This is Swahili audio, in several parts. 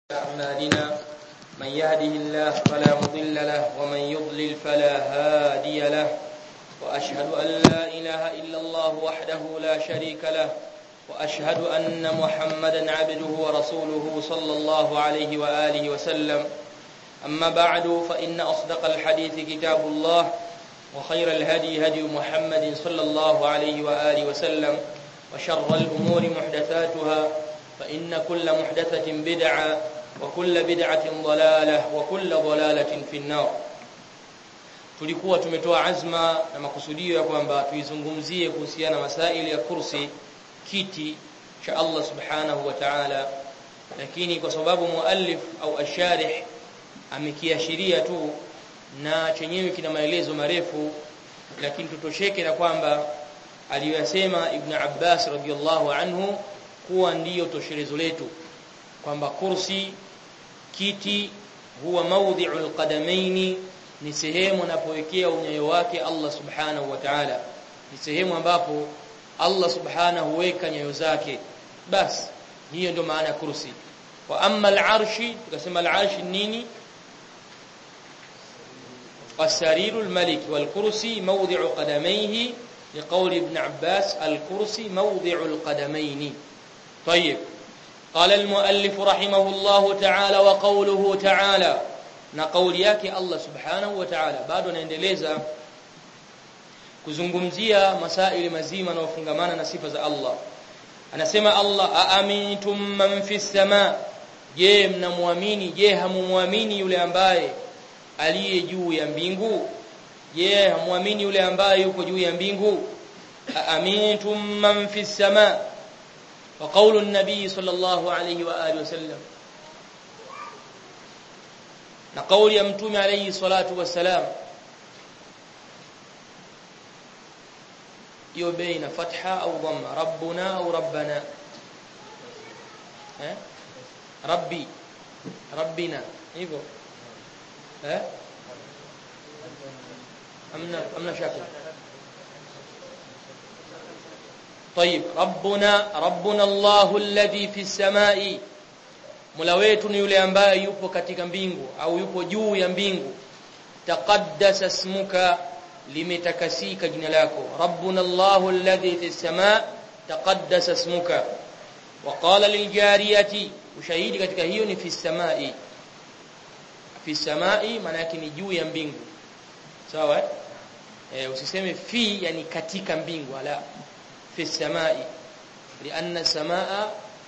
أعمالنا من يهده الله فلا مضل له ومن يضلل فلا هادي له وأشهد أن لا إله إلا الله وحده لا شريك له وأشهد أن محمدا عبده ورسوله صلى الله عليه وآله وسلم أما بعد فإن أصدق الحديث كتاب الله وخير الهدي هدي محمد صلى الله عليه وآله وسلم وشر الأمور محدثاتها فإن كل محدثة بدعة وكل بدعة ضلالة وكل ضلالة في النار tulikuwa tumetoa azma na makusudio ya kwamba tuizungumzie kuhusiana masaili ya kursi kiti cha Allah subhanahu wa ta'ala lakini kwa sababu muallif au asharih amekiashiria tu na chenyewe kina maelezo marefu lakini tutosheke na kwamba aliyosema Ibn Abbas radhiallahu anhu kuwa ndiyo tosherezo letu kwamba kursi kiti huwa mawdhi'ul qadamaini ni sehemu anapowekea unyayo wake Allah subhanahu wa ta'ala ni sehemu ambapo Allah subhanahu huweka nyayo zake bas hiyo ndio maana ya kursi wa amma al-arshi tukasema al-arshi nini والسرير الملك والكرسي موضع قدميه لقول ابن عباس الكرسي موضع القدمين طيب قال المؤلف رحمه الله تعالى وقوله تعالى na kauli yake Allah subhanahu wa ta'ala bado anaendeleza kuzungumzia masaili mazima na ufungamana na sifa za Allah anasema Allah aamintum man fis sama je mnamwamini je hamumwamini yule ambaye aliye juu ya mbingu je hamwamini yule ambaye yuko juu ya mbingu aamintum man fis sama wa qawlu an-nabii sallallahu alayhi wa alihi wasallam na kauli ya mtume alayhi salatu wassalam hiyo baina fatha au dhamma rabbuna au rabbana eh rabbi rabbina hivyo eh amna amna shaka طيب ربنا ربنا الله الذي في السماء Mola wetu ni yule ambaye yupo katika mbingu au yupo juu ya mbingu taqaddasa ismuka limetakasika jina lako rabbuna Allahu alladhi fis samaa taqaddasa ismuka wa qala liljariyati ushahidi katika hiyo ni fis samai fis samai maana yake ni juu ya mbingu sawa eh usiseme fi yani katika mbingu ala fis samai lianna samaa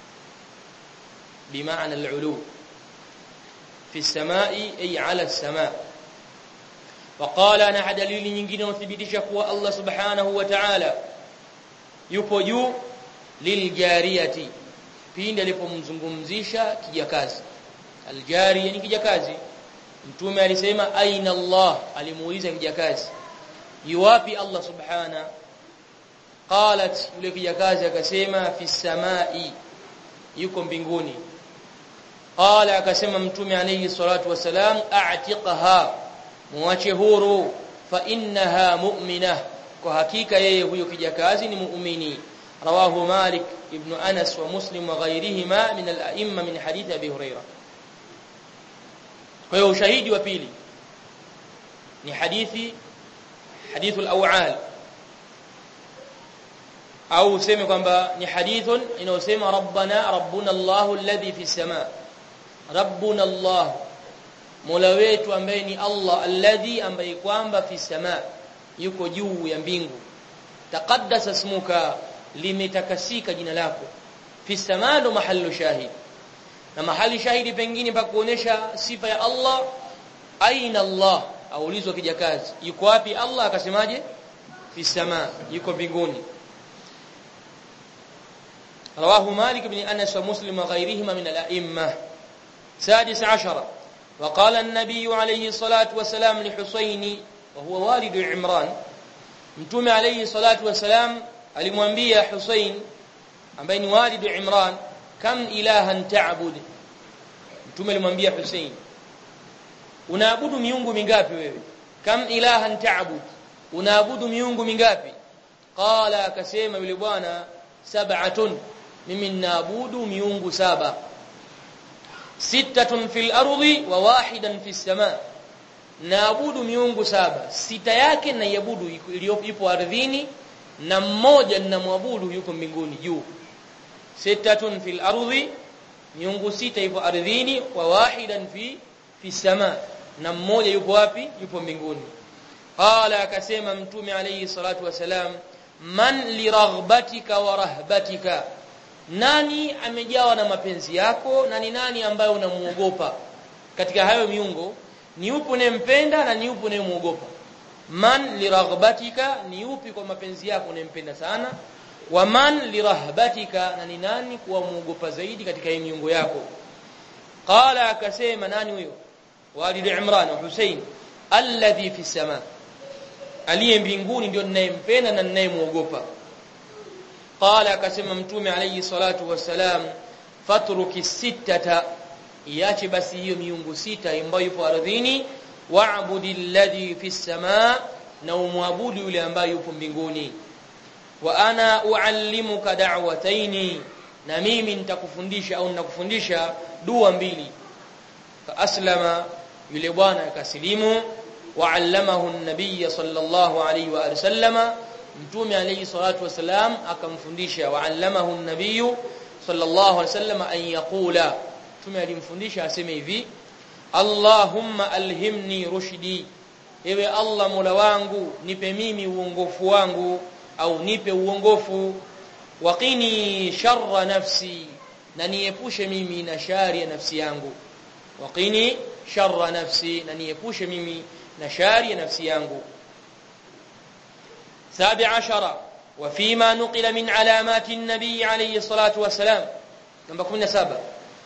بمعنى العلو في السماء أي على السماء وقال أنا دليل nyingine uthibitisha kuwa Allah subhanahu wa ta'ala yupo juu liljariyati pindi alipomzungumzisha kijakazi aljariya ni kijakazi mtume alisema aina Allah alimuuliza kijakazi yuwapi Allah subhana qalat yule kijakazi akasema fi samai yuko mbinguni qala akasema mtume alayhi salatu wasalam a'tiqaha muache huru fa innaha mu'minah kwa hakika yeye huyo kijakazi ni muumini rawahu malik ibn anas wa muslim wa ghayrihima min al-a'imma min hadith abi huraira kwa hiyo ushahidi wa pili ni hadithi hadithu al-aw'al au useme kwamba ni hadithun inayosema rabbana rabbuna Allahu alladhi fi samaa rabbuna Allah mola wetu ambaye ni Allah alladhi ambaye kwamba fi samaa yuko juu ya mbingu taqaddasa ismuka limetakasika jina lako fi samaa ndo mahallu shahid na mahali shahidi pengine pa kuonesha sifa ya Allah aina Allah aulizwa kijakazi yuko wapi Allah akasemaje fi samaa yuko mbinguni رواه مالك بن أنس ومسلم وغيرهما من الأئمة سادس عشر وقال النبي عليه الصلاة والسلام لحسين وهو والد عمران متوم عليه الصلاة والسلام alimwambia Hussein ambaye ni walidu Imran kam ilahan ta'bud mtume alimwambia Hussein unaabudu miungu mingapi wewe kam ilahan ta'bud unaabudu miungu mingapi qala akasema yule bwana sab'atun mimi naabudu miungu saba sittatun fil ardi wa wahidan fis sama naabudu miungu saba sita yake na iabudu iliyopo ardhini na mmoja ninamwabudu yuko mbinguni juu sittatun fil ardi miungu sita ipo ardhini wa wahidan fi fi sama na mmoja yupo wapi yupo mbinguni qala akasema mtume alayhi salatu wasalam man liraghbatika wa rahbatika nani amejawa na mapenzi yako na ni nani ambaye unamuogopa katika hayo miungo ni upi unayempenda na ni upi unayemuogopa man liraghbatika ni upi kwa mapenzi yako unayempenda sana wa man lirahbatika na ni nani kuwa muogopa zaidi katika hii miungo yako qala akasema nani huyo walid imran wa husain alladhi fi sama aliye mbinguni ndio ninayempenda na ninayemuogopa qala akasema mtume alayhi salatu wassalam fatruki sittata iache basi hiyo miungu sita ambayo ipo ardhini wa'budi alladhi fi sama na umwabudu yule ambaye yupo mbinguni wa ana uallimuka da'wataini na mimi nitakufundisha au ninakufundisha dua mbili fa aslama yule bwana akasilimu wa allamahu an-nabiy sallallahu alayhi wa sallama mtume alayhi salatu wasalam akamfundisha wa allamahu an-nabiy sallallahu alayhi wasallam an yaqula mtume alimfundisha aseme hivi Allahumma alhimni rushdi ewe Allah mola wangu nipe mimi uongofu wangu au nipe uongofu waqini sharra nafsi na niepushe mimi na shari ya nafsi yangu waqini sharra nafsi na niepushe mimi na shari ya nafsi yangu سابع عشر وفيما نقل من علامات النبي عليه الصلاة والسلام نمبر 17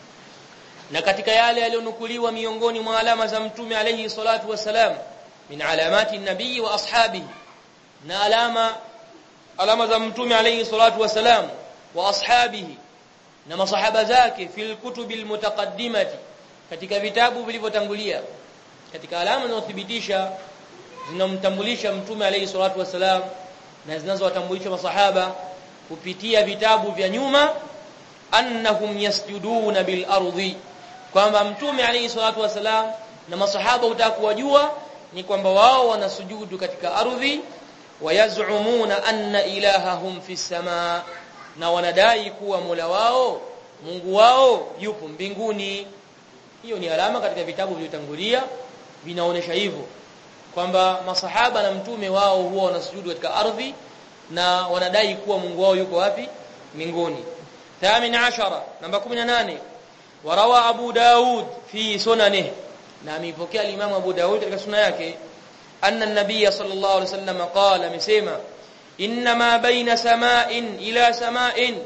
na katika yale yaliyonukuliwa miongoni mwa alama za mtume alayhi salatu wasalam min alamati nabii wa ashabihi na alama alama za mtume alayhi salatu wasalam wa ashabihi na masahaba zake fil kutubil mutaqaddimati katika vitabu vilivyotangulia katika alama zinazothibitisha zinamtambulisha mtume alayhi salatu wasalam na zinazowatambulisha masahaba kupitia vitabu vya nyuma annahum yasjuduna bil ardi kwamba mtume alayhi salatu wasalam na masahaba utakuwajua ni kwamba wao wanasujudu katika ardhi wayazumuna anna ilahahum fi samaa na wanadai kuwa Mola wao Mungu wao yupo mbinguni hiyo ni alama katika vitabu vilivyotangulia vinaonesha hivyo kwamba masahaba na mtume wao huwa wanasujudu katika ardhi na wanadai kuwa Mungu wao yuko wapi mbinguni 18 namba 18 warawa Abu Daud fi sunanihi na amepokea al-Imam Abu Daud katika sunna yake anna an-nabiy sallallahu alayhi wasallam qala amesema inma baina sama'in ila sama'in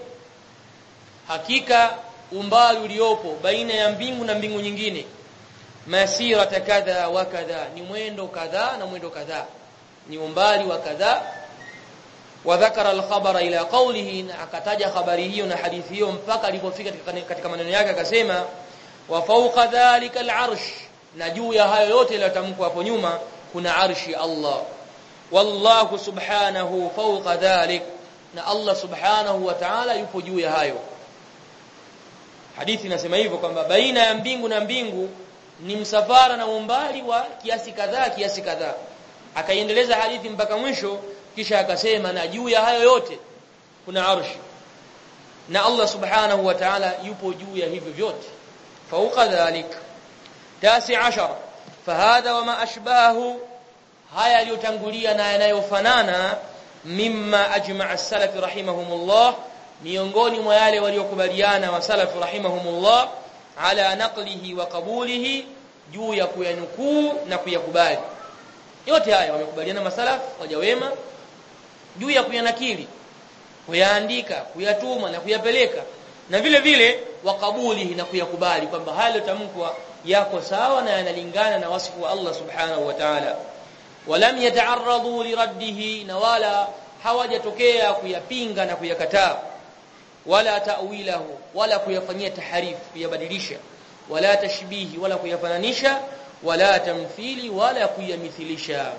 hakika umbali uliopo baina ya mbingu na mbingu nyingine masira kadha wa kadha ni mwendo kadha na mwendo kadha ni umbali wa kadha wa dhakara al-khabara ila qawlihi akataja habari hiyo na hadithi hiyo mpaka alipofika katika maneno yake akasema wa fawqa dhalika al-arsh na juu ya hayo yote yaliyotamkwa hapo nyuma kuna arshi Allah wallahu subhanahu fawqa dhalik na Allah subhanahu wa ta'ala yupo juu ya hayo hadithi inasema hivyo kwamba baina ya mbingu na mbingu ni msafara na umbali wa kiasi kadhaa kiasi kadhaa akaiendeleza hadithi mpaka mwisho kisha akasema na juu ya hayo yote kuna arshi na Allah subhanahu wa ta'ala yupo juu ya hivyo vyote fauqa dhalik tasi ashara fahadha wama ashbahu haya yaliyotangulia na yanayofanana mimma ajma'a as-salaf rahimahumullah miongoni mwa yale waliokubaliana wa salaf rahimahumullah ala naqlihi wa qabulihi juu ya kuyanukuu na kuyakubali yote haya wamekubaliana masalaf waja wema juu ya kuyanakili kuyaandika kuyatuma na kuyapeleka na vile vile wakabulihi na kuyakubali kwamba haya yotamkwa yako sawa na yanalingana na wasifu wa Allah subhanahu wa ta'ala walam yata'arradu liraddihi na wala hawajatokea kuyapinga na kuyakataa wala ta'wilahu wala kuyafanyia taharif kuyabadilisha wala tashbihi wala kuyafananisha wala tamthili wala kuyamithilisha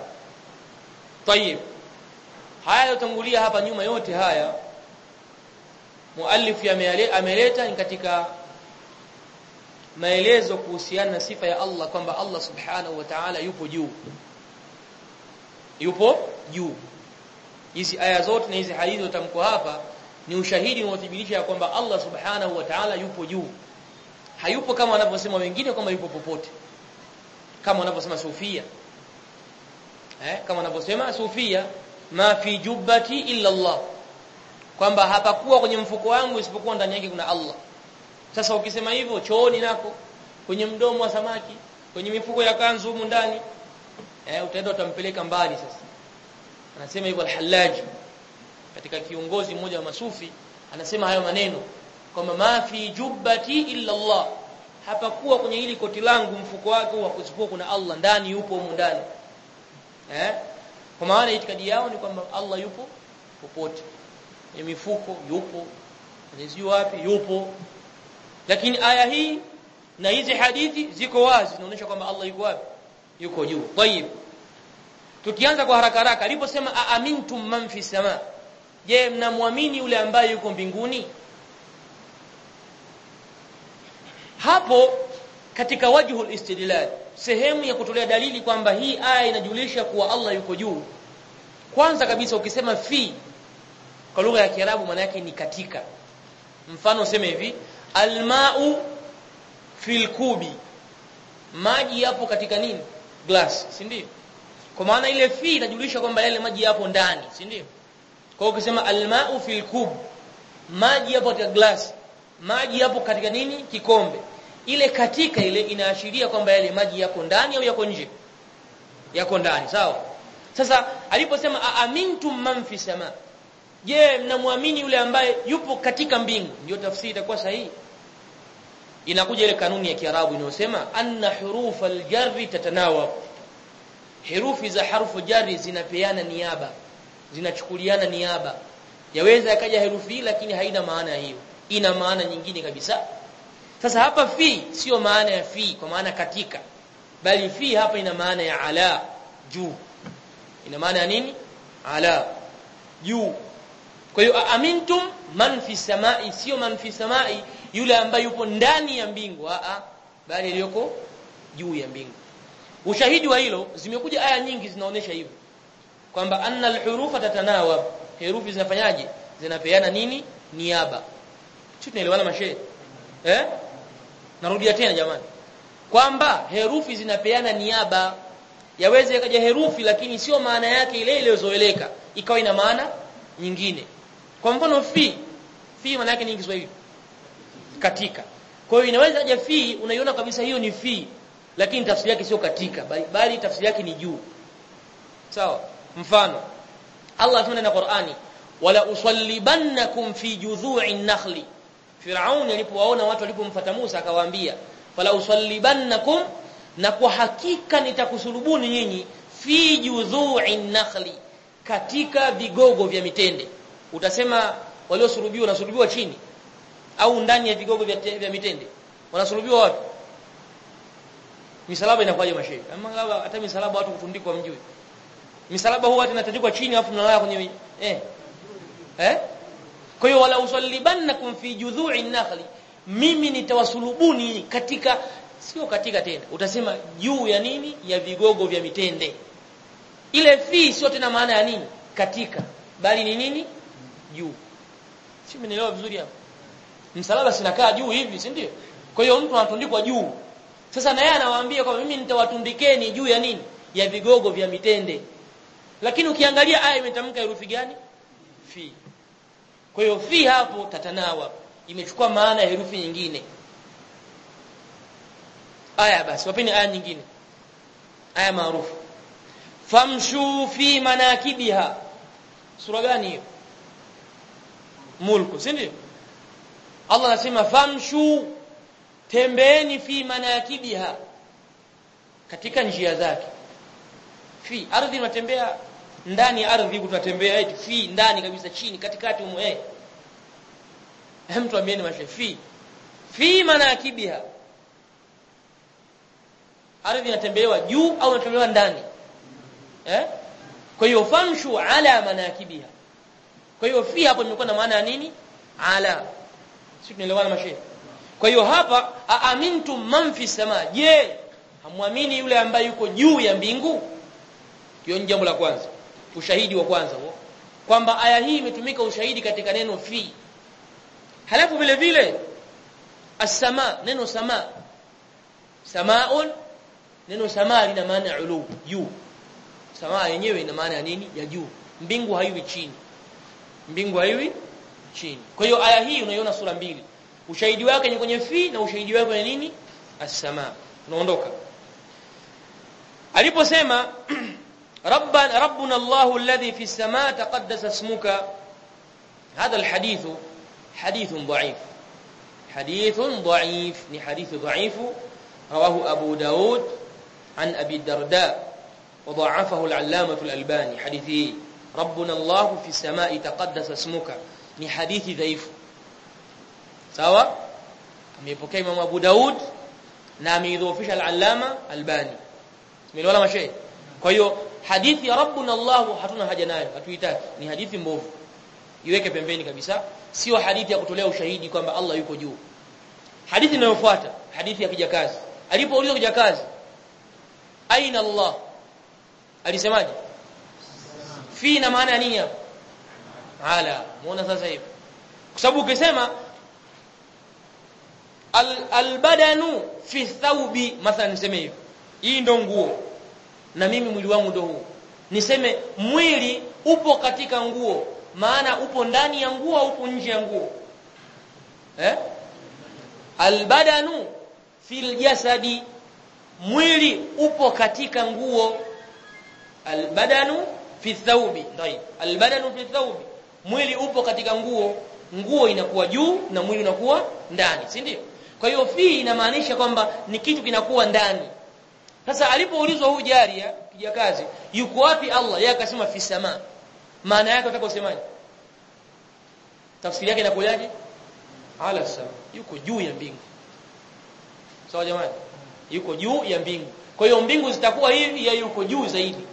طيب haya yotangulia hapa nyuma yote haya muallif ameleta ni katika maelezo kuhusiana na sifa ya Allah kwamba Allah subhanahu wa ta'ala yupo juu yupo juu hizi aya zote na hizi hadithi utamko hapa ni ushahidi unaothibitisha kwamba Allah subhanahu wa ta'ala yupo juu hayupo kama wanavyosema wengine kwamba yupo popote kama wanavyosema sufia eh kama wanavyosema sufia ma fi jubbati illa Allah kwamba hapakuwa kwenye mfuko wangu isipokuwa ndani yake kuna Allah sasa ukisema hivyo chooni nako kwenye mdomo wa samaki kwenye mifuko ya kanzu humu ndani eh utaenda utampeleka mbali sasa anasema hivyo al-Hallaj katika kiongozi mmoja wa masufi anasema hayo maneno kwamba ma fi jubbati illa Allah hapakuwa kwenye hili koti langu mfuko wake wa kusipokuwa kuna Allah ndani yupo humu ndani eh kwa maana itikadi yao ni kwamba Allah yupo popote kwenye mifuko yupo kwenye wapi yupo lakini aya hii na hizi hadithi ziko wazi zinaonyesha kwamba Allah yuko wapi yuko juu tayib tukianza kwa haraka haraka aliposema aamintum man fi sama je mnamwamini yule ambaye yuko mbinguni hapo katika wajhul istidlal sehemu ya kutolea dalili kwamba hii aya inajulisha kuwa Allah yuko juu kwanza kabisa ukisema fi kwa lugha ya Kiarabu maana yake ni katika mfano useme hivi almau fil kubi maji yapo katika nini glass si ndio kwa maana ile fi inajulisha kwamba yale maji yapo ndani si ndio kwa hiyo ukisema almau fil kub maji yapo katika glass maji yapo katika nini kikombe ile katika ile inaashiria kwamba yale maji yako ndani au yako nje yako ndani sawa sasa aliposema aamintum man fi sama je mnamwamini yule ambaye yupo katika mbingu ndio tafsiri itakuwa sahihi inakuja ile kanuni ya Kiarabu inayosema anna hurufa aljarri tatanawab herufi za harfu jarri zinapeana niaba zinachukuliana niaba yaweza yakaja herufi lakini haina maana hiyo ina maana nyingine kabisa sasa hapa fi sio maana ya fi kwa maana katika bali fi hapa ina maana ya ala juu ina maana ya nini ala juu kwa hiyo amintum man fi samai sio man fi samai yule ambaye yupo ndani ya mbingu a a bali aliyoko juu ya mbingu ushahidi wa hilo zimekuja aya nyingi zinaonyesha hivyo kwamba anna alhurufa tatanawab herufi zinafanyaje zinapeana nini niaba sio tunaelewana mashehe eh narudia tena jamani kwamba herufi zinapeana niaba yaweze ikaja herufi lakini sio maana yake ile iliyozoeleka ikawa ina maana nyingine kwa mfano fi fi maana yake ni Kiswahili katika kwa hiyo inaweza aje fi unaiona kabisa hiyo ni fi lakini tafsiri yake sio katika bali, bali tafsiri yake ni juu sawa mfano Allah anasema na Qur'ani wala usallibannakum fi judhu'in nakhli Firaun alipowaona watu walipomfuata Musa akawaambia fala usallibannakum na kwa hakika nitakusulubuni nyinyi fi judhu'in nakhli katika vigogo vya mitende utasema waliosulubiwa wanasulubiwa chini au ndani ya vigogo vya, vya mitende wanasulubiwa wapi misalaba inakuwaje mashehe ama labda hata misalaba watu kutundikwa mjui misalaba huwa inatandikwa chini afu mnalala kwenye eh eh kwa hiyo wala usallibannakum fi judhu'i nakhli mimi nitawasulubuni katika sio katika tena utasema juu ya nini ya vigogo vya mitende ile fi sio tena maana ya nini katika bali ni nini juu si mnaelewa vizuri hapo msalaba sinakaa juu hivi si ndio kwa hiyo mtu anatundikwa juu sasa na yeye anawaambia kwamba mimi nitawatundikeni juu ya nini ya vigogo vya mitende lakini ukiangalia aya imetamka herufi gani fi kwa hiyo fi hapo tatanawa imechukua maana ya herufi nyingine aya basi wapeni aya nyingine aya maarufu famshu fi manakibiha sura gani hiyo mulku si ndio Allah anasema famshu tembeeni fi manakibiha katika njia zake fi ardhi unatembea ndani ya ardhi tunatembea eti fi ndani kabisa chini katikati umo eh hem tuambieni mashe fi fi manakibiha ardhi inatembewa juu au inatembewa ndani eh kwa hiyo famshu ala manakibiha kwa hiyo fi hapo imekuwa na maana ya nini ala sisi tunaelewana mashe kwa hiyo hapa aamintum man fi sama je hamwamini yule ambaye yuko juu ya mbingu hiyo ni jambo la kwanza ushahidi wa kwanza huo kwamba aya hii imetumika ushahidi katika neno fi halafu vile vile as-sama neno sama samaun neno sama lina maana ya ulu juu samaa yenyewe ina maana ya nini ya juu mbingu haiwi chini mbingu haiwi chini kwa hiyo aya hii unaiona sura mbili ushahidi wake ni kwenye fi na ushahidi wake ni nini as-sama tunaondoka aliposema ربنا ربنا الله الذي في السماء تقدس اسمك هذا الحديث حديث ضعيف حديث ضعيف ni حديث ضعيف رواه أبو داود عن أبي الدرداء وضعفه العلامة الألباني حديثه ربنا الله في السماء تقدس اسمك ni hadithi dhaifu sawa amepokea Imam Abu Daud na ameidhoofisha al-Allama Albani tumeelewana mashehe kwa hiyo hadithi ya rabbuna Allah hatuna haja nayo hatuitaki ni hadithi mbovu iweke pembeni kabisa sio hadithi ya kutolea ushahidi kwamba Allah yuko juu hadithi inayofuata hadithi ya kijakazi alipoulizwa kijakazi aina Allah alisemaje fi na maana ya nini hapo ala muona sasa hivi kwa sababu ukisema al, albadanu fi thawbi mathalan niseme hivi hii ndo nguo na mimi mwili wangu ndo huu niseme mwili upo katika nguo maana upo ndani ya nguo au upo nje ya nguo eh albadanu fil jasadi mwili upo katika nguo albadanu fi thawbi ndio albadanu fi thawbi mwili upo katika nguo nguo inakuwa juu na mwili unakuwa ndani si ndio kwa hiyo fi inamaanisha kwamba ni kitu kinakuwa ndani sasa alipoulizwa huyu jaria kijakazi yuko wapi Allah yeye akasema fi sama maana yake unataka usemaje tafsiri yake inakujaje ala sama yuko juu ya mbingu sawa jamani yuko juu ya mbingu kwa hiyo mbingu zitakuwa hivi ya yuko juu zaidi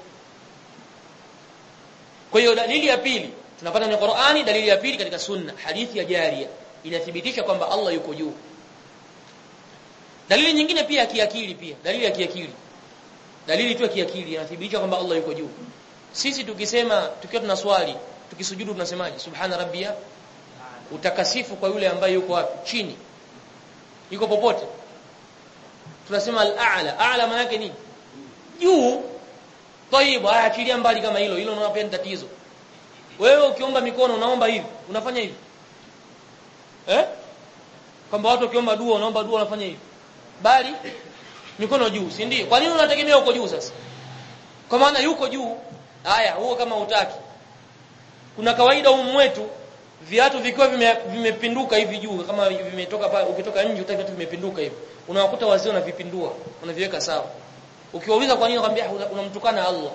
kwa hiyo dalili ya pili tunapata kwenye Qur'ani dalili ya pili katika sunna hadithi ya jaria inathibitisha kwamba Allah yuko juu dalili nyingine pia ya kiakili pia dalili ya kiakili dalili tu ya kiakili inathibitisha kwamba Allah yuko juu sisi tukisema tukiwa tuna swali tukisujudu tunasemaje subhana rabbia utakasifu kwa yule ambaye yuko wapi chini yuko popote tunasema al-a'la a'la maana yake nini juu tayib achilia mbali kama hilo hilo unaona pia ni tatizo wewe ukiomba mikono unaomba hivi unafanya hivi eh kwamba watu ukiomba dua unaomba dua unafanya hivi bali mikono juu si ndio kwa nini unategemea uko juu sasa kwa maana yuko juu haya huo kama utaki kuna kawaida humu mwetu viatu vikiwa vimepinduka vime hivi juu kama vimetoka pale ukitoka nje utaki viatu vimepinduka hivi unawakuta wazee wanavipindua unaviweka sawa ukiwauliza kwa nini wakwambia unamtukana Allah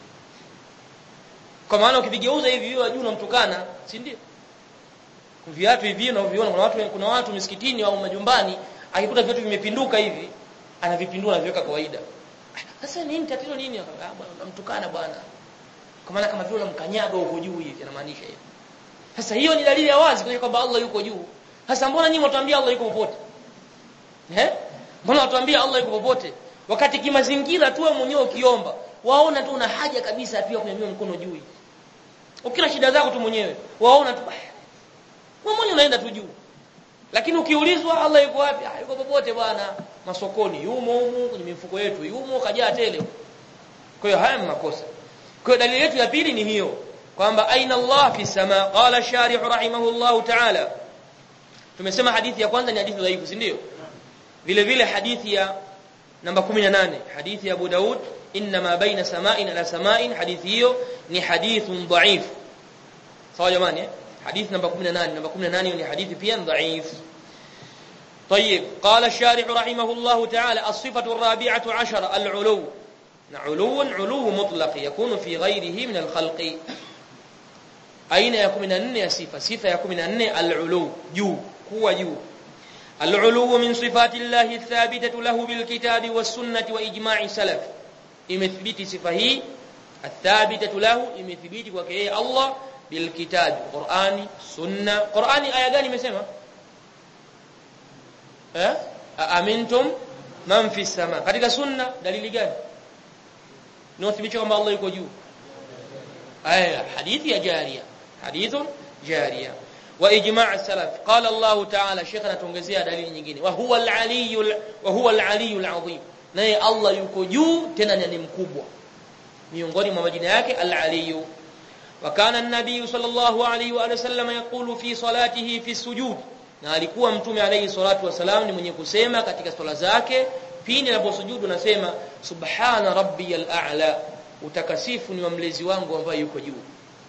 kwa maana ukivigeuza hivi hiyo juu unamtukana si ndio viatu hivi unaviona kuna watu kuna watu misikitini au majumbani akikuta viatu vimepinduka hivi anavipindua anaviweka kawaida sasa nini tatizo nini ah bwana unamtukana bwana kwa maana kama vile unamkanyaga huko juu hivi anamaanisha hivi sasa hiyo ni dalili ya wazi kwa kwamba Allah yuko juu sasa mbona nyinyi mtuambia Allah yuko popote eh mbona watuambia Allah yuko popote wakati kimazingira tu wewe mwenyewe ukiomba waona tu una haja kabisa pia kunyanyua mkono juu hivi ukila shida zako tu mwenyewe waona tu wewe mwenyewe unaenda tu juu lakini ukiulizwa Allah yuko wapi ah yuko popote bwana masokoni yumo humu kwenye mifuko yetu yumo kajaa tele kwa hiyo haya makosa kwa dalili yetu ya pili ni hiyo kwamba aina Allah fi sama qala sharih rahimahullah ta'ala tumesema hadithi ya kwanza ni hadithi dhaifu si ndio vile vile hadithi ya namba 18 hadithi ya Abu Daud inma baina sama'in ala sama'in hadithi hiyo ni hadithun dhaif sawa jamani حديث نمبر 18 نمبر 18 ni hadithi pia dhaif طيب قال الشارح رحمه الله تعالى الصفة الرابعة عشر العلو علو علو مطلق يكون في غيره من الخلق أين يكون من أن صفة صفة يكون من أن العلو جو هو جو العلو من صفات الله الثابتة له بالكتاب والسنة وإجماع سلف إمثبت صفة هي الثابتة له إمثبت وكيه الله بالكتاب قرآني سنة قرآني آية gani imesema eh amintum man fi sama katika sunna dalili gani inathibitisha kwamba Allah yuko juu aya hadithi ya jaria hadithun jaria wa ijma' salaf qala Allah ta'ala sheikh anatuongezea dalili nyingine wa huwa al-aliyyu wa huwa al-aliyyu al-azim naye Allah yuko juu tena ni mkubwa miongoni mwa majina yake al-aliyyu wa kana an-nabiy sallallahu alayhi wa sallam yaqulu fi salatihi fi sujud na alikuwa mtume alayhi salatu wasalam ni mwenye kusema katika swala zake pindi anaposujudu nasema subhana rabbiyal a'la utakasifu ni wa mlezi wangu ambaye yuko juu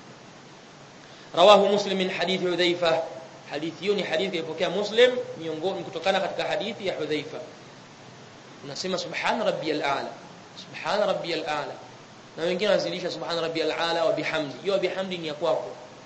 rawahu muslim min hadithi hudhaifa hadithi hiyo ni hadithi iliyopokea muslim miongoni kutokana katika hadithi ya hudhaifa unasema subhana rabbiyal a'la subhana rabbiyal a'la na wengine wanazilisha subhana rabbiyal a'la wa bihamdi hiyo bihamdi ni ya kwako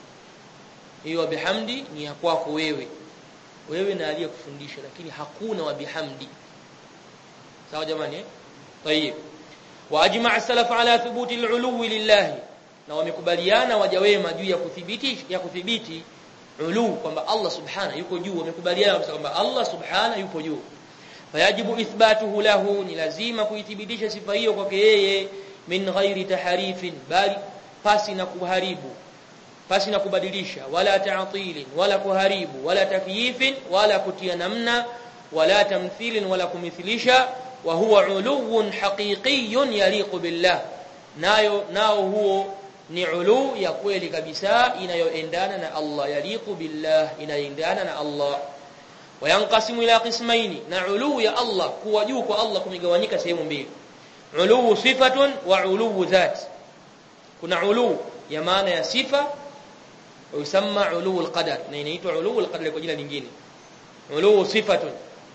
hiyo bihamdi ni ya kwako wewe wewe na aliyekufundisha lakini hakuna wa bihamdi sawa jamani eh tayib wa ajma'a salaf ala thubuti al-uluwi lillah na wamekubaliana waja wema juu ya kudhibiti ya kudhibiti ulu kwamba Allah subhana yuko juu wamekubaliana kwamba Allah subhana yupo juu fayajibu ithbatuhu lahu ni lazima kuithibitisha sifa hiyo kwake yeye min ghairi taharifin bali pasi na kuharibu pasi na kubadilisha wala ta'tilin wala kuharibu wala takyifin wala kutia namna wala tamthilin wala kumithilisha wa huwa uluwun haqiqiyyun yaliqu billah nayo nao huo ni ulu ya kweli kabisa inayoendana na Allah yaliqu billah inayoendana na Allah wayanqasimu ila qismaini na ulu ya Allah kuwa juu kwa Allah kumegawanyika sehemu mbili ulu sifatun wa ulu dhat kuna ulu ya maana ya sifa yusamma ulu alqadar na inaitwa ulu alqadar kwa jina lingine ulu sifatun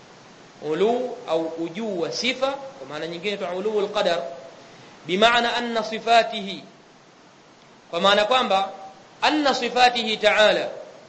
ulu au ujuu wa sifa kwa maana nyingine tu ulu alqadar bimaana anna sifatihi kwa maana kwamba anna sifatihi ta'ala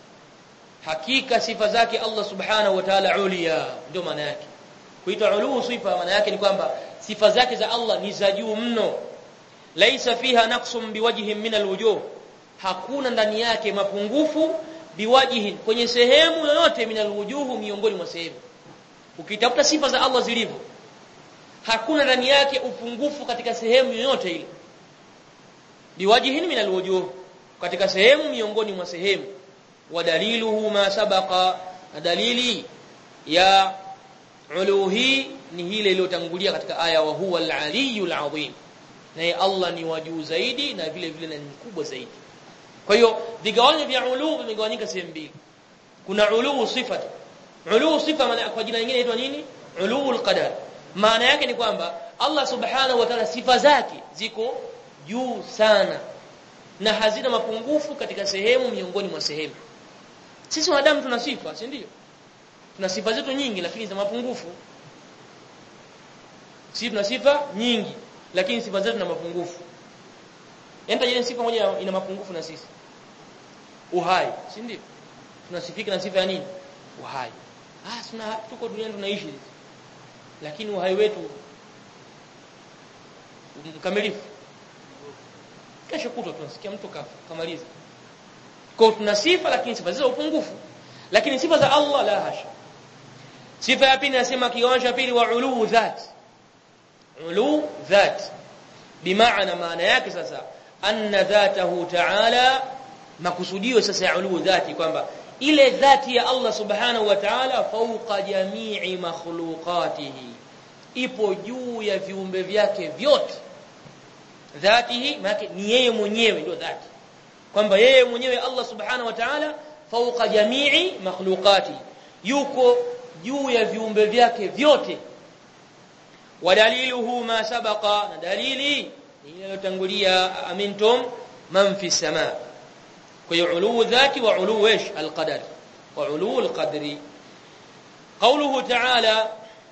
hakika sifa zake Allah subhanahu wa ta'ala ulia ndio maana yake kuitwa ulu sifa maana yake ni kwamba sifa zake za Allah ni za juu mno laisa fiha naqsum biwajhin min alwujuh hakuna ndani yake mapungufu biwajihin kwenye sehemu yoyote min alwujuh miongoni mwa sehemu ukitafuta sifa za Allah zilivyo hakuna ndani yake upungufu katika sehemu yoyote ile biwajihin min alwujuh katika sehemu miongoni mwa sehemu wadaliluhu ma sabaqa na dalili ya uluhi ni ile iliyotangulia katika aya wa huwa al-aliyyul azim naye Allah ni wajuu zaidi na vile vile ni mkubwa zaidi kwa hiyo vigawanyo vya ulu vimegawanyika sehemu mbili kuna ulu sifa ulu sifa maana kwa jina lingine inaitwa nini uluul qadar maana yake ni kwamba Allah subhanahu wa ta'ala sifa zake ziko juu sana na hazina mapungufu katika sehemu miongoni mwa sehemu sisi wanadamu tuna sifa si ndio tuna sifa zetu nyingi lakini za mapungufu sisi tuna sifa nyingi lakini sifa zetu na mapungufu Enta ile sifa moja ina mapungufu na sisi. Uhai, si ndio? Tunasifika na sifa ya nini? Uhai. Ah, tuna tuko duniani tunaishi. Lakini uhai wetu mkamilifu. Kesho kutwa tunasikia mtu kafa, kamaliza. Kwa tuna sifa lakini sifa za upungufu. Lakini sifa za Allah la hasha. Sifa ya pili nasema kiwanja pili wa ulu dhat. Ulu dhat. Bimaana maana yake sasa anna dhatahu ta'ala makusudio sasa ya ulu dhati kwamba ile dhati ya Allah subhanahu wa ta'ala fauqa jami'i makhluqatihi ipo juu ya viumbe vyake vyote dhatihi maana ni yeye mwenyewe ndio dhati kwamba yeye mwenyewe Allah subhanahu wa ta'ala fauqa jami'i makhluqati yuko juu ya viumbe vyake vyote wadaliluhu ma sabaqa na dalili iliyotangulia amintum man fi samaa kwa hiyo uluu dhati wa uluu ايش القدر وعلو القدر قوله تعالى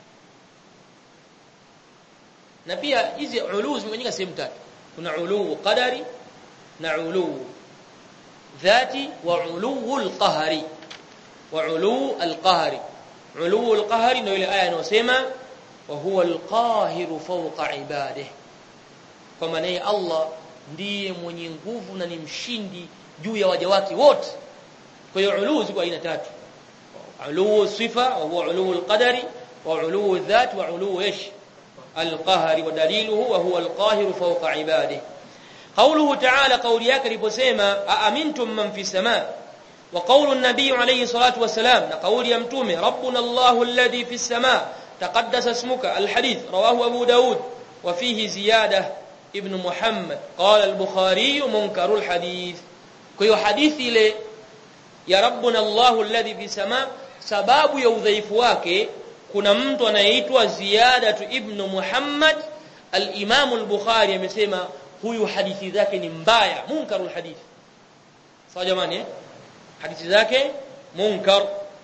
na pia hizi uluu zimegawanyika sehemu tatu kuna uluu qadari na uluu dhati wa uluu alqahari wa uluu alqahari uluu alqahari ndio ile aya inayosema wa huwa alqahiru fawqa ibadihi kwa maana Allah ndiye mwenye nguvu na ni mshindi juu ya waja wake wote kwa hiyo uluu ziko aina tatu علو الصفة وهو علو القدر وعلو الذات وعلو إيش القهر ودليله وهو القاهر فوق عباده قوله تعالى قول yake aliposema aamintum man fi samaa wa qawlu an-nabiy alayhi salatu wassalam na kauli ya mtume rabbuna Allahu alladhi fi samaa taqaddasa ismuka al-hadith rawahu abu daud wa fihi ziyadah ibn muhammad qala al-bukhari munkaru al-hadith kwa hiyo hadithi ile ya rabbuna Allahu alladhi fi samaa sababu ya udhaifu wake kuna mtu anayeitwa ziyadatu ibn muhammad al-imam al-bukhari amesema huyu hadithi zake ni mbaya munkarul hadithi sawa jamani eh hadithi zake munkar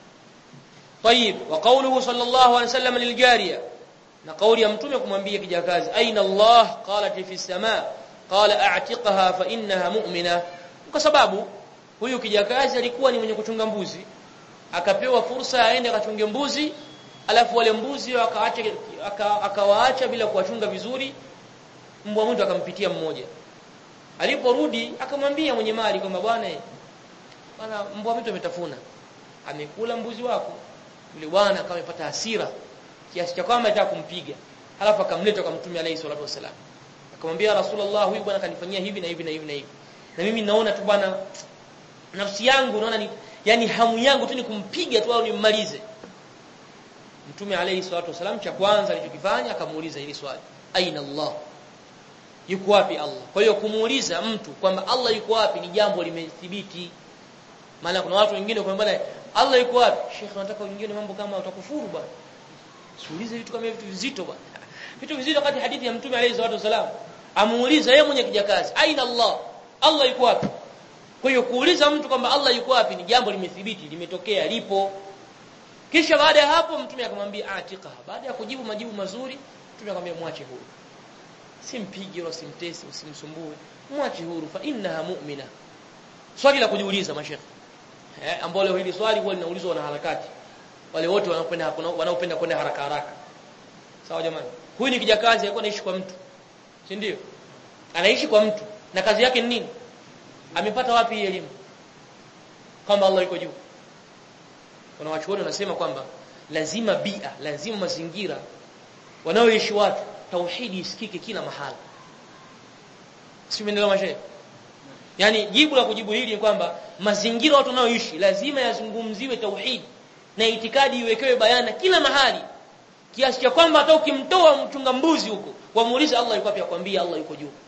طيب وقوله صلى الله عليه وسلم للجاريه na kauli ya mtume kumwambia kijakazi aina Allah qalat fi samaa qala a'tiqha fa innaha mu'mina kwa sababu huyu kijakazi alikuwa ni mwenye kuchunga mbuzi akapewa fursa aende akachunge mbuzi alafu wale mbuzi wakaacha akawaacha bila kuwachunga vizuri mbwa mwitu akampitia mmoja aliporudi akamwambia mwenye mali kwamba bwana bwana mbwa mwitu ametafuna amekula mbuzi wako yule bwana akawa amepata hasira kiasi cha kwamba anataka kumpiga halafu akamleta kwa mtume alayhi salatu wasalam akamwambia rasulullah huyu bwana kanifanyia hivi na hivi na hivi na hivi na mimi naona tu bwana nafsi yangu naona ni yani hamu yangu tu ni kumpiga tu au nimmalize mtume alayhi salatu wasalam cha kwanza alichokifanya akamuuliza hili swali aina allah yuko wapi Allah kwa hiyo kumuuliza mtu kwamba Allah yuko wapi ni jambo limethibiti maana kuna watu wengine kwa bwana Allah yuko wapi Sheikh nataka wengine mambo kama utakufuru bwana siulize vitu kama vitu vizito bwana vitu vizito kati hadithi ya mtume alayhi salatu wasalam amuuliza yeye mwenye kijakazi aina Allah Allah yuko wapi kwa hiyo kuuliza mtu kwamba Allah yuko wapi ni jambo limethibiti limetokea lipo kisha baada ya hapo mtume akamwambia atiqa baada ya kujibu majibu mazuri mtume akamwambia mwache huyo simpige wala simtesi usimsumbue mwache huru fa innaha mu'mina swali la kujiuliza mashekhi eh ambao leo hili swali huwa linaulizwa na harakati wale wote wanaopenda wanaopenda kwenda haraka haraka sawa jamani huyu ni kijakazi alikuwa anaishi kwa mtu si ndio anaishi kwa mtu na kazi yake ni nini amepata wapi hii elimu kwamba Allah yuko juu kuna wachuoni wanasema kwamba lazima bia lazima mazingira wanaoishi watu tauhidi isikike kila mahala si umeelewa mashe yani jibu la kujibu hili ni kwamba mazingira watu wanaoishi lazima yazungumziwe tauhidi na itikadi iwekewe bayana kila mahali kiasi cha kwamba hata ukimtoa mchunga mbuzi huko wamuulize Allah yuko wapi akwambia Allah yuko juu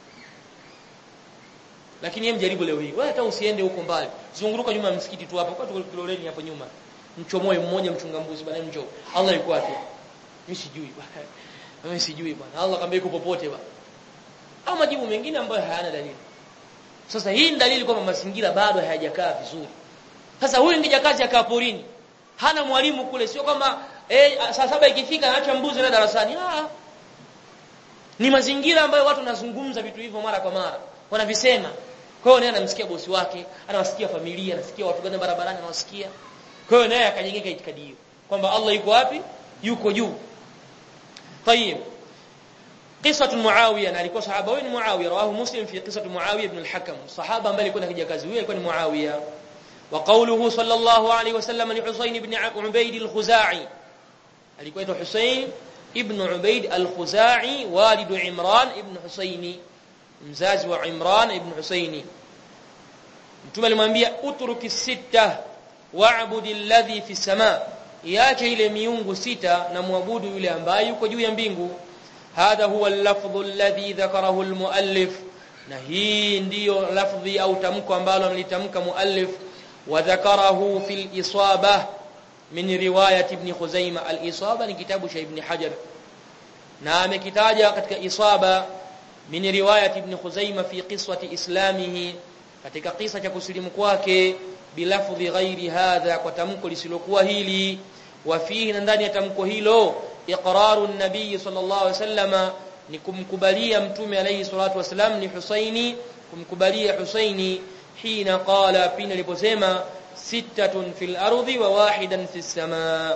lakini yeye mjaribu leo hii wewe hata usiende huko mbali zunguruka nyuma ya msikiti tu hapa kwa tuko kiloleni hapo nyuma mchomoe mmoja mchunga mbuzi bwana njoo Allah yuko wapi mimi sijui bwana mimi sijui bwana Allah akamwambia yuko popote bwana au majibu mengine ambayo hayana dalili sasa hii ni dalili kwamba mazingira bado hayajakaa vizuri sasa huyu ngija kazi akaa porini hana mwalimu kule sio kwamba eh saa saba ikifika anaacha mbuzi na darasani ah ni mazingira ambayo watu wanazungumza vitu hivyo mara kwa mara wanavisema kwa hiyo naye anamsikia bosi wake anawasikia familia anasikia watu gani barabarani anawasikia kwa hiyo naye akajengeka itikadi hiyo kwamba Allah yuko wapi yuko juu طيب قصه معاويه na alikuwa sahaba huyu ni Muawiya rawahu Muslim fi qissat Muawiya ibn al-Hakam sahaba ambaye alikuwa akija kazi huyu alikuwa ni Muawiya wa qawluhu sallallahu alayhi wasallam li Husayn ibn Ubayd al-Khuzai alikuwa aitwa Husayn ibn Ubayd al-Khuzai walidu Imran ibn Husaini mzazi wa Imran ibn Husaini mtume alimwambia utruki sita wa'budi alladhi fi samaa iache ile miungu sita na muabudu yule ambaye yuko juu ya mbingu hadha huwa al-lafdhu alladhi dhakarahu al-muallif na hii ndiyo lafdhi au tamko ambalo amelitamka muallif wa dhakarahu fil isaba min riwayat ibn Khuzaimah al-isaba ni kitabu cha ibn Hajar na amekitaja katika isaba min riwayat ibn Khuzaimah fi qiswati islamihi katika kisa cha kusilimu kwake bilafdhi ghairi hadha kwa tamko lisilokuwa hili wa fihi na ndani ya tamko hilo iqraru an-nabiy sallallahu alaihi wasallam ni kumkubalia mtume alayhi salatu wasalam ni Husaini kumkubalia Husaini hina qala pina aliposema sittatun fil ardi wa wahidan fis samaa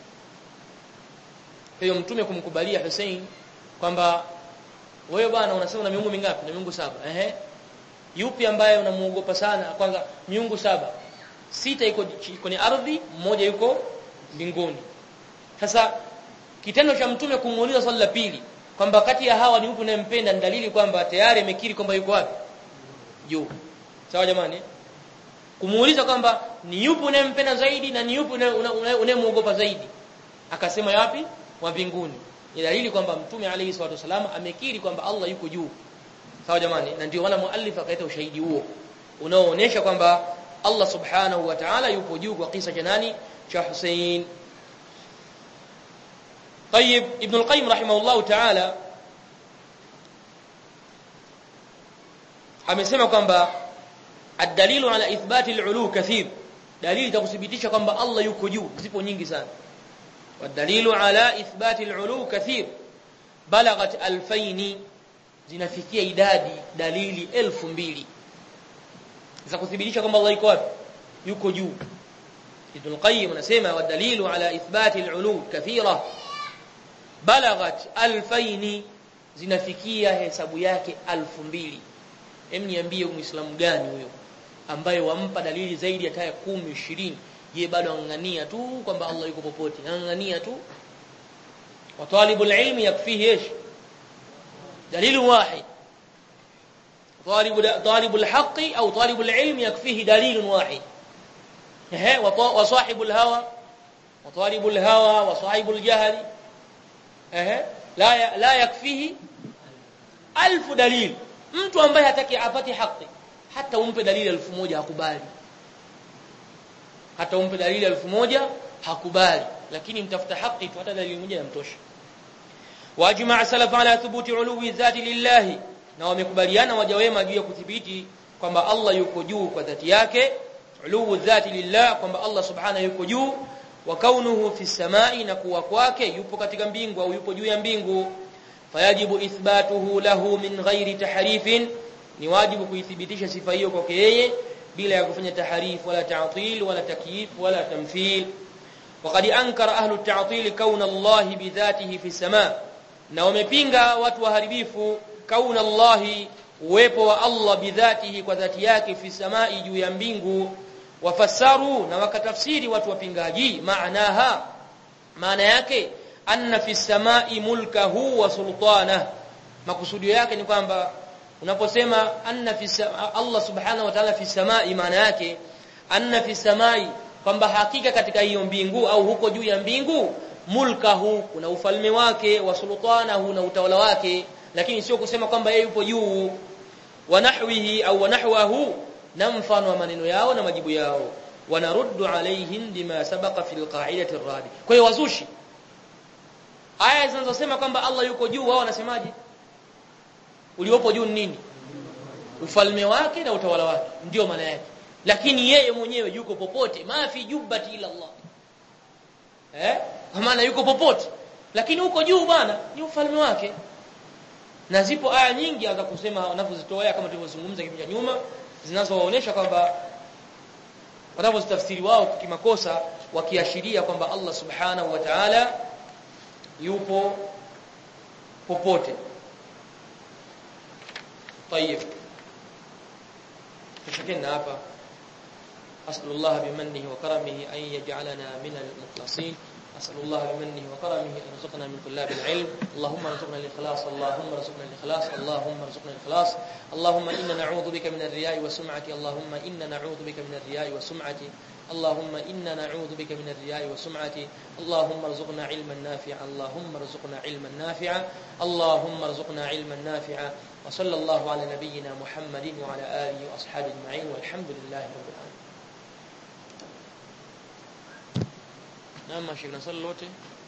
hiyo mtume kumkubalia Husain kwamba wewe bwana unasema na miungu mingapi na miungu saba ehe yupi ambaye unamuogopa sana kwanza miungu saba sita iko kwenye ardhi mmoja yuko mbinguni sasa kitendo cha mtume kumuuliza swali la pili kwamba kati ya hawa ni yupi unayempenda ni dalili kwamba tayari amekiri kwamba yuko wapi juu sawa jamani kumuuliza kwamba ni yupi unayempenda zaidi na ni yupi unayemuogopa zaidi akasema yapi wa mbinguni ni dalili kwamba mtume alayhi salatu wasallam amekiri kwamba Allah yuko juu sawa jamani na ndio wala muallif akaita ushahidi huo unaoonyesha kwamba Allah subhanahu wa ta'ala yupo juu kwa kisa cha nani cha Hussein طيب ابن القيم رحمه الله تعالى amesema kwamba ad-dalilu ala ithbati al-ulu kathir dalili takuthibitisha kwamba Allah yuko juu zipo nyingi sana wad-dalilu ala ithbati al-ulu kathir balaghat alfaini zinafikia idadi dalili elfu mbili za kuthibitisha kwamba Allah yuko wapi yuko juu Ibn Qayyim anasema wad-dalilu ala ithbati al-ulu kathira balaghat alfaini zinafikia hesabu yake alfu mbili hem niambie muislamu gani huyo ambaye wampa dalili zaidi ya taya 10 20 je bado angangania tu kwamba Allah yuko popote angangania tu wa talibul ilmi yakfihi ايش دليل واحد طالب طالب الحق او طالب العلم يكفيه دليل واحد وصاحب الهوى وطالب الهوى وصاحب الجهل لا لا يكفيه ألف دليل mtu ambaye hataki apate haki hata umpe dalili elfu moja hakubali hata umpe dalili elfu moja hakubali lakini mtafuta haki tu hata dalili moja yamtosha wajmaa salaf ala thubuti uluwi dhati lillahi na wamekubaliana waja wema juu ya kudhibiti kwamba Allah yuko juu kwa dhati yake uluwu dhati lillah kwamba Allah subhanahu yuko juu wa kaunuhu fi samai na kuwa kwake yupo katika mbingu au yupo juu ya mbingu fayajibu ithbatuhu lahu min ghairi tahrifin ni wajibu kuithibitisha sifa hiyo kwake yeye bila ya kufanya tahrif wala ta'til wala takyif wala tamthil وقد انكر اهل التعطيل كون الله بذاته في السماء na wamepinga watu waharibifu kauna Allah uwepo wa Allah bidhatihi kwa dhati yake fi samai juu ya mbingu wafassaru na wakatafsiri watu wapingaji maanaha maana yake anna fi samai mulkahu wa sultana makusudio yake ni kwamba unaposema anna fi Allah subhanahu wa ta'ala fi samai maana yake anna fi samai kwamba hakika katika hiyo mbingu au huko juu ya mbingu mulkahu kuna ufalme wake wa sultanahu na utawala wake lakini sio kusema kwamba yeye yupo juu wa nahwihi au nahwahu na mfano wa maneno yao na majibu yao wanaruddu alaihim bima sabaqa fil qa'idati ar-radi kwa hiyo wazushi aya zinazosema kwamba Allah yuko juu wao wanasemaje uliopo juu ni nini ufalme wake na utawala wake ndio maana yake lakini yeye mwenyewe yuko popote ma fi jubbati ila Allah eh kwa maana yuko popote lakini huko juu bwana ni ufalme wake na zipo aya nyingi za kusema wanapozitoa kama tulivyozungumza kipindi cha nyuma zinazowaonesha kwamba wanapozitafsiri wao kimakosa wakiashiria kwamba Allah subhanahu wa ta'ala yupo popote طيب تشكلنا hapa أسأل الله بمنه وكرمه أن يجعلنا من المخلصين أسأل الله بمنه وكرمه أن يرزقنا من طلاب العلم اللهم ارزقنا الإخلاص اللهم ارزقنا الإخلاص اللهم ارزقنا الإخلاص اللهم إنا نعوذ بك من الرياء والسمعة اللهم إنا نعوذ بك من الرياء والسمعة اللهم إنا نعوذ بك من الرياء والسمعة اللهم ارزقنا علما نافعا اللهم ارزقنا علما نافعا اللهم ارزقنا علما نافعا وصلى الله على نبينا محمد وعلى آله وأصحابه أجمعين والحمد لله رب العالمين نعم شيخنا صلى الله